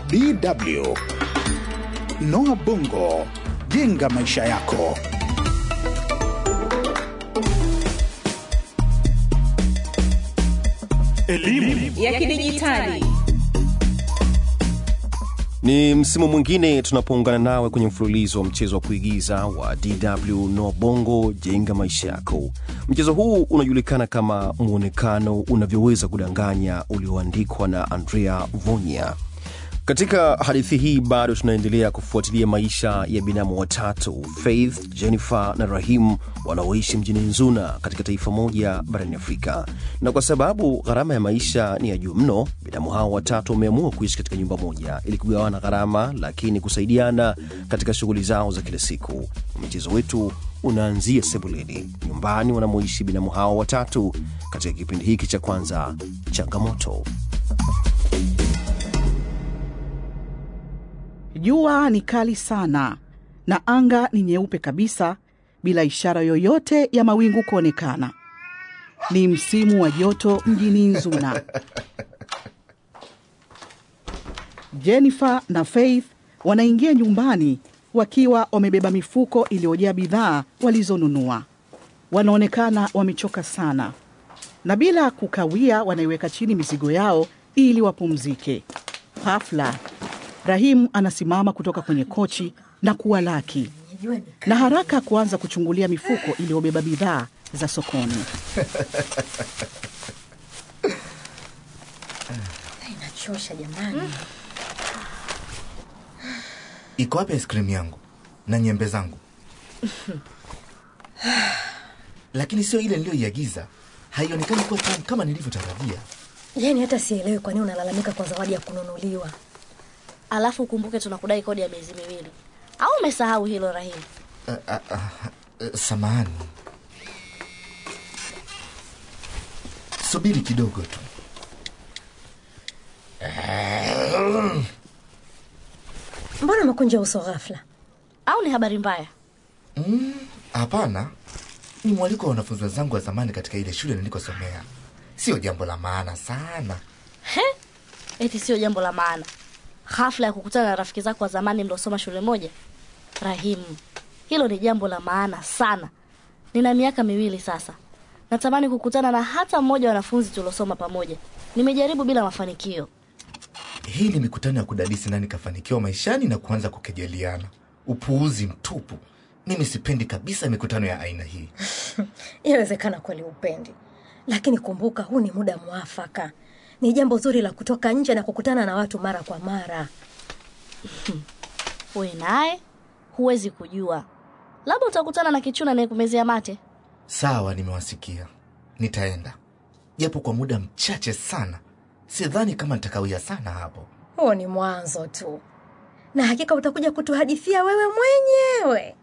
DW. Noah Bongo, jenga maisha yako. Elimu ya kidijitali. Ni msimu mwingine tunapoungana nawe kwenye mfululizo wa mchezo wa kuigiza wa DW Noa Bongo jenga maisha yako. Mchezo huu unajulikana kama mwonekano unavyoweza kudanganya, ulioandikwa na Andrea Vonya. Katika hadithi hii bado tunaendelea kufuatilia maisha ya binamu watatu Faith, Jennifer na Rahim wanaoishi mjini Nzuna katika taifa moja barani Afrika. Na kwa sababu gharama ya maisha ni ya juu mno, binamu hao watatu wameamua kuishi katika nyumba moja ili kugawana gharama, lakini kusaidiana katika shughuli zao za kila siku. Mchezo wetu unaanzia sebuleni, nyumbani wanamoishi binamu hao watatu, katika kipindi hiki cha kwanza, changamoto. Jua ni kali sana na anga ni nyeupe kabisa bila ishara yoyote ya mawingu kuonekana. Ni msimu wa joto mjini Nzuna. Jennifer na Faith wanaingia nyumbani wakiwa wamebeba mifuko iliyojaa bidhaa walizonunua. Wanaonekana wamechoka sana, na bila kukawia wanaiweka chini mizigo yao ili wapumzike. Hafla Rahimu anasimama kutoka kwenye kochi na kuwalaki na haraka kuanza kuchungulia mifuko iliyobeba bidhaa za sokoni. Inachosha jamani. Iko wapi ice cream yangu na nyembe zangu? Lakini sio ile niliyoiagiza, haionekani kuwa tamu kama nilivyotarajia. Yaani hata sielewi kwa nini unalalamika kwa zawadi ya kununuliwa. Alafu ukumbuke tunakudai kodi ya miezi miwili, au umesahau hilo Rahimu? Uh, uh, uh, uh, samahani, subiri kidogo tu. Mbona umekunja uso ghafla? Au ni habari mbaya? Mm, Hapana, ni mwaliko wa wanafunzi wenzangu wa zamani katika ile shule nilikosomea. Sio jambo la maana sana. He, eti sio jambo la maana. Hafla ya kukutana na rafiki zako wa zamani mliosoma shule moja? Rahimu, hilo ni jambo la maana sana. Nina miaka miwili sasa, natamani kukutana na hata mmoja wa wanafunzi tuliosoma pamoja. Nimejaribu bila mafanikio. Hii ni mikutano ya kudadisi nani kafanikiwa maishani na kuanza kukejeliana. Upuuzi mtupu. Mimi sipendi kabisa mikutano ya aina hii. Yawezekana kweli upendi, lakini kumbuka, huu ni muda mwafaka. Ni jambo zuri la kutoka nje na kukutana na watu mara kwa mara. We naye huwezi kujua, labda utakutana na kichuna anayekumezea mate. Sawa, nimewasikia. Nitaenda japo kwa muda mchache sana. Sidhani kama nitakawia sana hapo. Huo ni mwanzo tu, na hakika utakuja kutuhadithia wewe mwenyewe.